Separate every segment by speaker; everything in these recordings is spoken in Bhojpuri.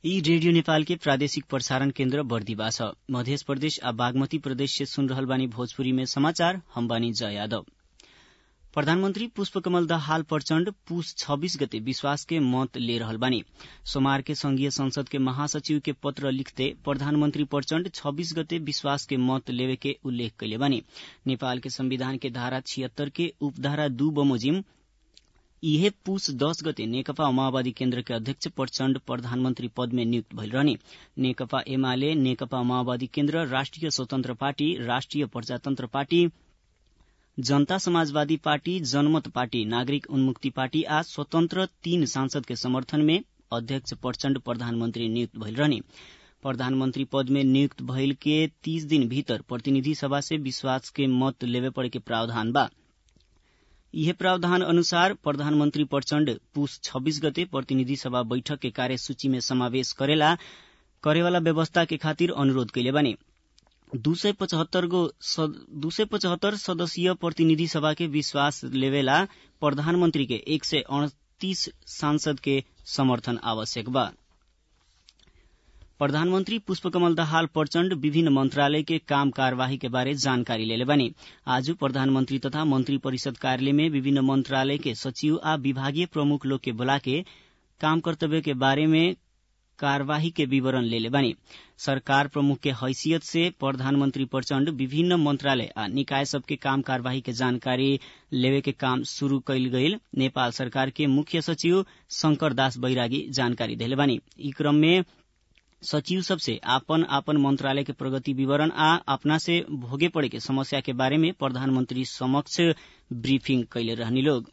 Speaker 1: यी रेडियो नेपाल के प्रादेशिक प्रसारण केन्द्र बर्दिवा छ मध्य प्रदेश आ बागमती प्रदेश से सुन रहल बानी भोजपुरी में समाचार हम बानी जय यादव प्रधानमंत्री पुष्पकमल दाहाल प्रचण्ड पुस छब्बीस गते विश्वास के मत ले रहल बानी सोमवार के संघीय संसद के महासचिव के पत्र लिखते प्रधानमंत्री प्रचण्ड छब्बीस गते विश्वास के मत लेवे के उल्लेख कैले बानी नेपाल के संविधान के धारा छिहत्तर के उपधारा दू बमोजिम इहे पुस दस गते नेकपा माओवादी केन्द्र के अध्यक्ष प्रचण्ड प्रधानमन्त्री पद में नियुक्त भइल रहने नेकपा एमाले नेकपा माओवादी केन्द्र राष्ट्रिय स्वतन्त्र पार्टी राष्ट्रिय प्रजातन्त्र पार्टी जनता समाजवादी पार्टी जनमत पार्टी नागरिक उन्मुक्ति पार्टी आ स्वतन्त्र तीन सांसद के समर्थन में अध्यक्ष प्रचण्ड प्रधानमन्त्री नियुक्त भइल रहने प्रधानमन्त्री पद में नियुक्त भइल के तीस दिन भीतर प्रतिनिधि सभा से विश्वास के मत लेवे पड़े के प्रावधान बा यह प्रावधान अनुसार प्रधानमन्त्री प्रचण्ड पुस छब्बीस गते प्रतिनिधि सभा बैठक के कार्यसूची में समावेश करेला करेवाला व्यवस्था के खातिर अनुरोध कैले बानी दू सय पचहत्तर गो दू सय पचहत्तर सदस्यीय प्रतिनिधि सभा के विश्वास लेवेला प्रधानमन्त्री के एक सय अड़तीस सांसद के समर्थन आवश्यक बा प्रधानमन्त्री पुष्पकमल दाहाल प्रचण्ड विभिन्न मन्त्रालय के काम कार्यवाही के बारे जानकारी लेले बानी आज प्रधानमन्त्री तथा मन्त्री परिषद कार्यालय में विभिन्न मन्त्रालय के सचिव आ विभागीय प्रमुख लोग के बोला के काम कर्तव्य के बारे में कार्यवाही के विवरण लेले बानी सरकार प्रमुख के हैसियत से प्रधानमन्त्री प्रचण्ड विभिन्न मन्त्रालय आ निकाय सबके काम कार्यवाही के जानकारी लेवे के काम शुरू कैल गईल नेपाल सरकार के मुख्य सचिव शंकर दास बैरागी जानकारी देले बानी ई क्रम में सचिव सबसे आपन आपन मंत्रालय के प्रगति विवरण आ अपना से भोगे पड़े के समस्या के बारे में प्रधानमंत्री समक्ष ब्रीफिंग कैले रहनी लोग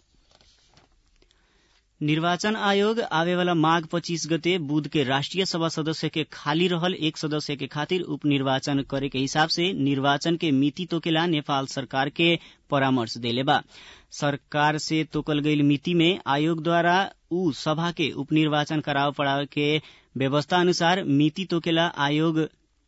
Speaker 1: निर्वाचन आयोग आवेवाला माघ पच्चीस गते बुध के राष्ट्रिय सभा सदस्य के खाली रहल एक सदस्य के खातिर उपनिर्वाचन करे के हिसाब से निर्वाचन के मिति तोकेला नेपाल सरकार के परामर्श देले बा सरकार से तोकल गईल मिति में आयोग द्वारा ऊ सभा के उपनिर्वाचन कराव पड़ाव के व्यवस्था अनुसार मिति तोकेला आयोग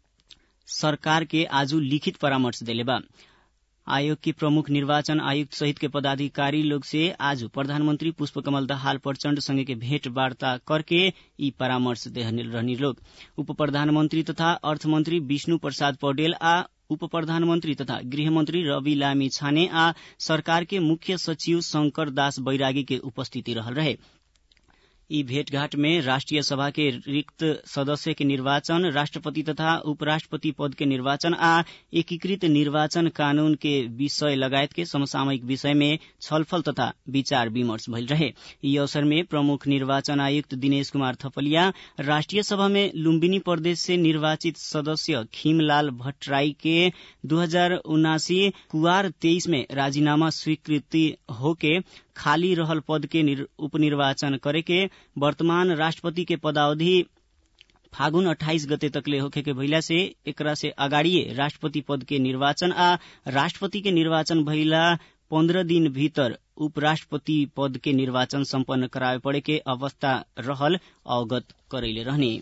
Speaker 1: सरकार के आजू लिखित परामर्श देले बा आयोग के प्रमुख निर्वाचन आयुक्त सहित के पदाधिकारी लोग से आज प्रधानमंत्री पुष्पकमल दाहाल प्रचण्ड संगे के भेंट वार्ता करके ई परामर्श दे रहनी लोग उप प्रधानमंत्री तथा अर्थमंत्री विष्णु प्रसाद पौडेल आ उप प्रधानमन्त्री तथा गृहमन्त्री रवि लामी छाने आ सरकार के मुख्य सचिव शंकर दास बैरागी के उपस्थिति रहल रहे यी भेटघाट में राष्ट्रिय सभा के रिक्त सदस्य के निर्वाचन राष्ट्रपति तथा उपराष्ट्रपति पद के निर्वाचन आ एकीकृत निर्वाचन कानून के विषय लगायत के समसामयिक विषय में छलफल तथा विचार विमर्श भइल रहे यी अवसर में प्रमुख निर्वाचन आयुक्त दिनेश कुमार थपलिया राष्ट्रिय सभा में लुम्बिनी प्रदेश से निर्वाचित सदस्य खीमलाल भट्टराई के दू हजार उनासी कुआर तेईस में राजीनामा स्वीकृति होके खाली रहल पद के उपनिर्वाचन करे के वर्तमान राष्ट्रपति के पदावधि फागुन अठाइस गते तकले होखे के भइला से एकरा से अगाडिए राष्ट्रपति पद के निर्वाचन आ राष्ट्रपति के निर्वाचन भइला पन्ध्र दिन भीतर उपराष्ट्रपति पद के निर्वाचन सम्पन्न करावे पड़े के अवस्था रहल अवगत करैले रहने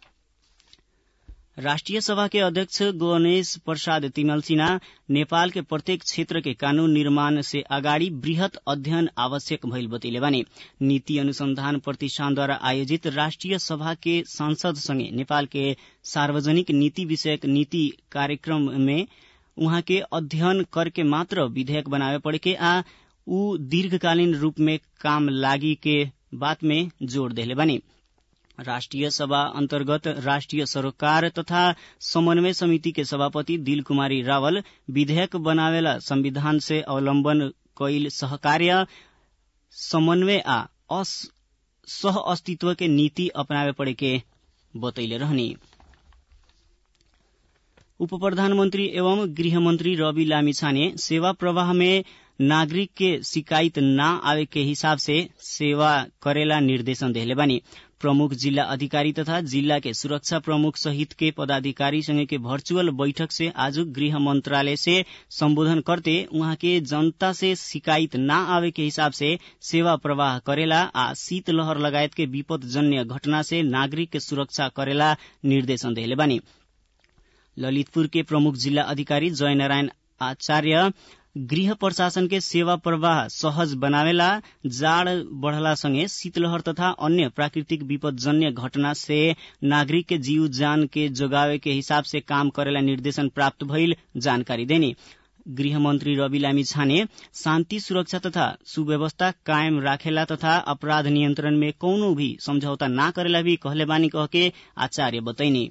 Speaker 1: राष्ट्रिय सभा के अध्यक्ष गणेश प्रसाद तिमल सिन्हा नेपाल के प्रत्येक क्षेत्र के कानून निर्माण से अगाडि वृहत अध्ययन आवश्यक भइल बतैले बानी नीति अनुसंधान प्रतिष्ठानद्वारा आयोजित राष्ट्रिय सभा के सांसद संगे नेपाल के सार्वजनिक नीति विषयक नीति कार्यक्रम में उहाँ के अध्ययन करके मात्र विधेयक बनावे पड़े के आ ऊ दीर्घकालीन रूप में काम लागी के बात में जोड़ देले बानी राष्ट्रिय सभा अन्तर्गत राष्ट्रिय सरोकार तथा समन्वय समिति के सभापति दिल कुमारी रावल विधेयक बनावेला संविधान से अवलम्बन कैल सहकार्य समन्वय आ सह अस्तित्व के नीति अपनावे पड़े के बतैले रहनी उप प्रधानमन्त्री एवं गृहमन्त्री रवि लामिछाने सेवा प्रवाह में नागरिक के शिकायत न आवे के हिसाब से सेवा करेला निर्देशन देले बानी प्रमुख जिल्ला अधिकारी तथा जिल्ला के सुरक्षा प्रमुख सहित के पदाधिकारी संगे के वर्चुअल बैठक से आज गृह मंत्रालय से संबोधन करते उहाँ के जनता से शिकायत न आवे के हिसाब से सेवा प्रवाह करेला आ शीतलहर लगायत के विपद जन्य घटना से नागरिक के सुरक्षा करेला निर्देशन देले बानी ललितपुर के प्रमुख जिल्ला अधिकारी जयनारायण आचार्य गृह प्रशासन के सेवा प्रवाह सहज बनावेला जाड़ बढ़ला संगे शीतलहर तथा अन्य प्राकृतिक विपदजन्य घटना से नागरिक के जीव जान के जोगावे के हिसाब से काम करेला निर्देशन प्राप्त भइल जानकारी देनी गृहमन्त्री रवि लामी छाने शान्ति सुरक्षा तथा सुव्यवस्था कायम राखेला तथा अपराध नियन्त्रण में कौनो भी समझौता ना करेला भी कहले बानी कह के आचार्य बतैनी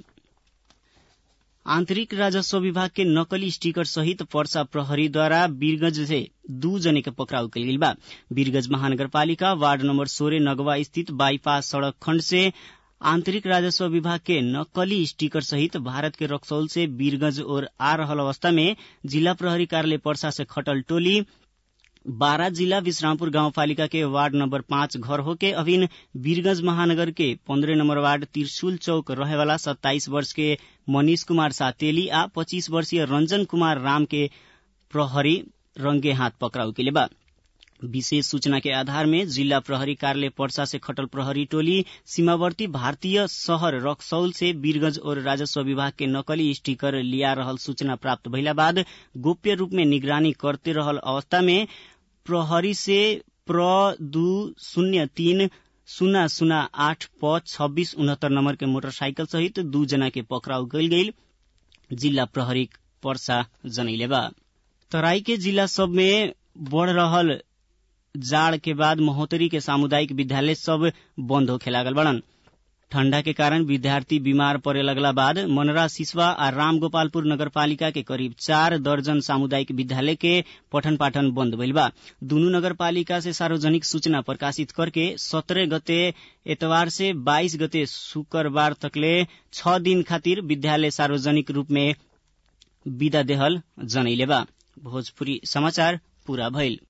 Speaker 1: आन्तरिक राजस्व विभाग के नकली स्टिकर सहित पर्सा प्रहरीद्वारा वीरगंज से दू जने के पकड़ाउ कल गई बा वीरगंज महानगरपालिका वार्ड नम्बर सोलह नगवा स्थित बाईपास सड़क खण्ड से आन्तरिक राजस्व विभाग के नकली स्टिकर सहित भारत के रक्सौल से वीरगंज ओर आ रहल अवस्था में जिला प्रहरी कार्यालय पर्सा से खटल टोली बारा जिला विश्रामपुर गाउँपालिका के वार्ड नम्बर पाँच घर होके अभिन वीरगंज महानगर के पन्द्रह नम्बर वार्ड त्रिशुल चौक रहेवाला सत्ताइस वर्ष के मनीष कुमार सातेली आ पच्चीस वर्षीय रंजन कुमार राम के प्रहरी रंगे हाथ पकड़ाउ के बा विशेष सूचना के आधार में जिला प्रहरी कार्यालय पर्सा से खटल प्रहरी टोली सीमावर्ती भारतीय शहर रक्सौल से वीरगंज और राजस्व विभाग के नकली स्टिकर लिया रहल सूचना प्राप्त भइला बाद गोप्य रूप में निगरानी करते रहल अवस्था में प्रहरी से प्र दू शून्य तीन शून्य शून्य आठ प छब्बीस उनहत्तर नम्बर के मोटरसाइकल सहित दू जना के पकड़ाउ गईल गईल जिला प्रहरी पर्सा जनैले बा तराई के जिला सब में बढ़ रहल जाड़ के बाद महोत्तरी के सामुदायिक विद्यालय सब बंद होखे लागल बड़न ठंडा के कारण विद्यार्थी बीमार पड़े लगला बाद मनरा सिसवा आ रामगोपालपुर नगरपालिका के करीब चार दर्जन सामुदायिक विद्यालय के पठन पाठन बंद भइल बा दुनू नगरपालिका से सार्वजनिक सूचना प्रकाशित करके सत्रह गते एतवार से बाईस गते शुक्रबार तकले छ दिन खातिर विद्यालय सार्वजनिक रूप में विदा देहल जनैले बा भोजपुरी समाचार पूरा भइल